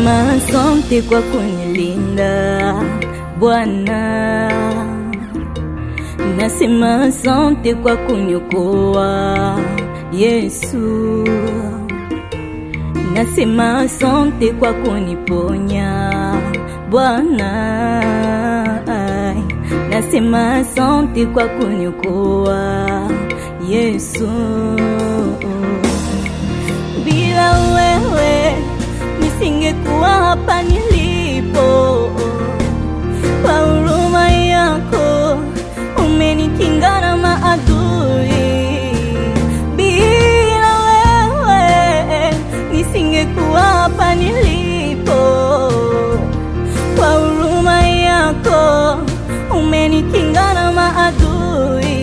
Nasema asante kwa kunilinda Bwana, nasema asante kwa kuniokoa Yesu, nasema asante kwa kuniponya Bwana, nasema asante kwa kuniokoa Yesu. Bila wewe nisingekuwa hapa nilipo. Kwa huruma yako umenikinga na maadui. Bila wewe nisingekuwa hapa nilipo. Kwa huruma yako umenikinga na maadui.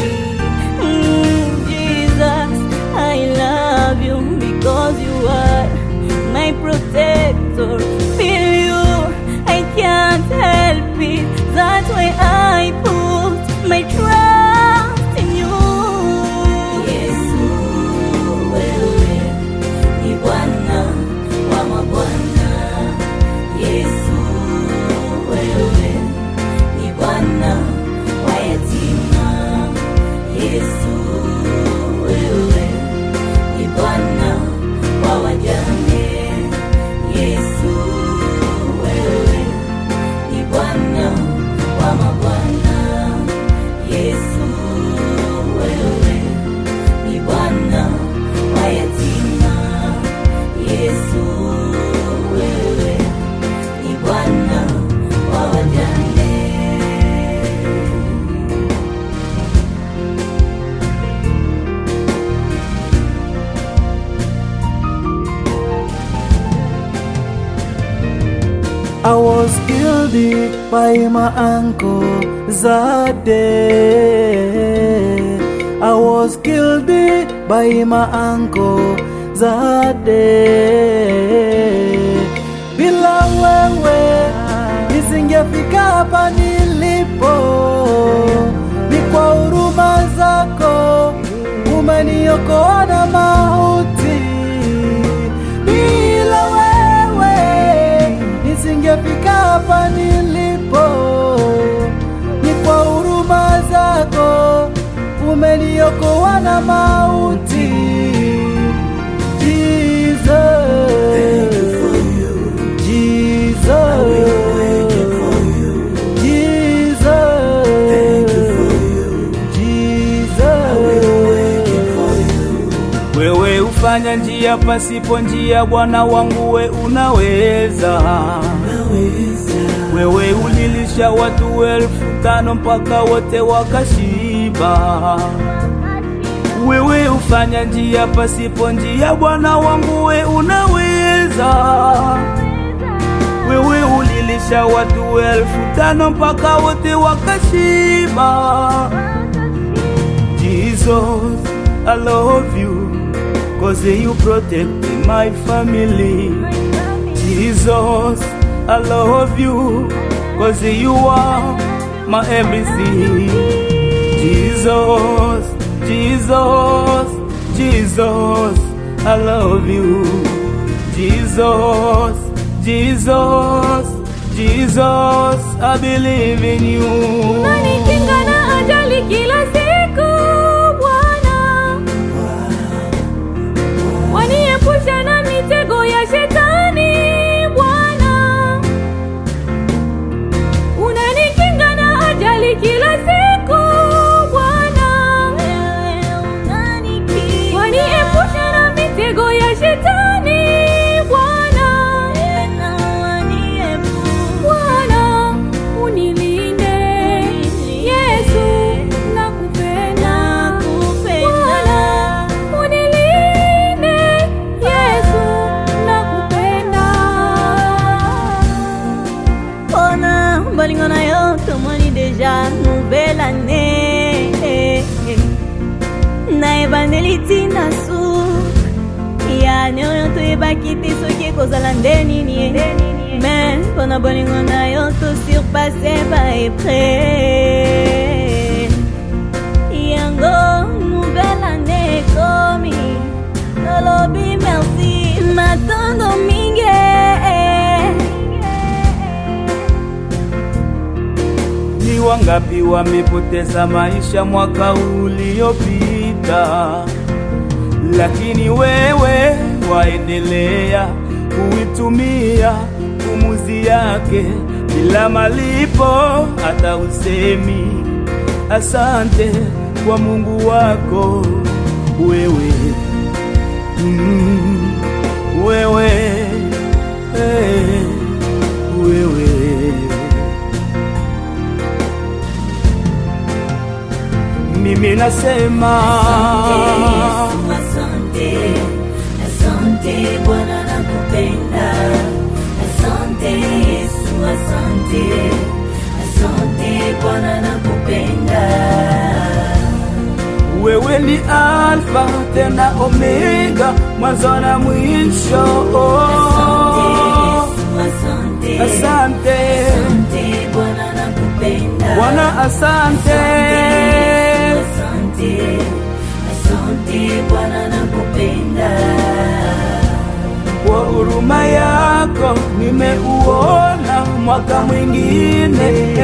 Mm, Jesus, I love you because you are my protector. Feel you, I can't help it. That's why I put my trust in you. Yesu, wewe ni Bwana wa mabwana. Yesu, wewe ni Bwana wa yatima. Yesu, wewe ni Bwana wa wajane. Yesu, wewe ni Bwana wa mabwana. Yesu, wewe ni Bwana wa yatima. Yesu, wewe ni Bwana wa wajane. I was guilty by my uncle that day. I was guilty by my uncle that day. Bila wewe nisingefika hapa nilipo, ni kwa huruma zako umeniokoa na mauti. Bila wewe nisingefika hapa nilipo, ni kwa huruma zako umeniokoa na mauti. Jesus, Jesus, Jesus. Wewe hufanya njia pasipo njia, Bwana wangu we unaweza. Wewe ulilisha watu elfu tano mpaka wote wakashiba. Wewe hufanya njia pasipo njia, Bwana wangu we unaweza. Wewe ulilisha watu elfu tano mpaka wote wakashiba. Jesus, I love you, cause you protect my family. Jesus, I love you, cause you are my everything. Jesus, Jesus, Jesus, I love you. Jesus, Jesus, Jesus, I believe in you. Unanikinga na ajali kila siku Bwana, waniepusha na mitego ya shetani Bwana, unanikinga na ajali kila siku Bwana, waniepusha na mitego ya shetani Bwana, Bwana unilinde Yesu nakupenda Bwana unilinde Yesu nakupenda Pona bolingo na yo tomoni deja nouvelle année na ebandeli ntina su yani oyo toyebaki te soki ekozala nde nini ye me mpona bolingo na yo tosurpasse baepre yango nouvelle année ekomi tolobi merci matondo mingi wangapi wamepoteza maisha mwaka uliopita, lakini wewe waendelea kuitumia pumuzi yake bila malipo, hata usemi asante kwa Mungu wako wewe, mm, wewe, eh, wewe. Mimi nasema Yesu, asante, asante Bwana nakupenda. Asante Yesu, asante, asante Bwana nakupenda. wewe ni Alfa tena Omega, mwanzo na mwisho. Asante Yesu, asante, Asante asante Bwana nakupenda. Bwana, asante Asante, asante Bwana nakupenda. kwa huruma yako nimeuona mwaka mwingine.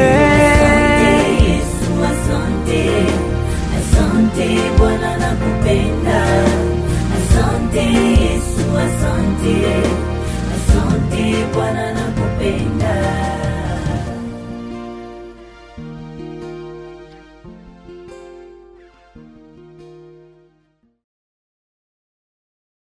Yesu, asante, asante Bwana nakupenda. Asante Yesu, asante,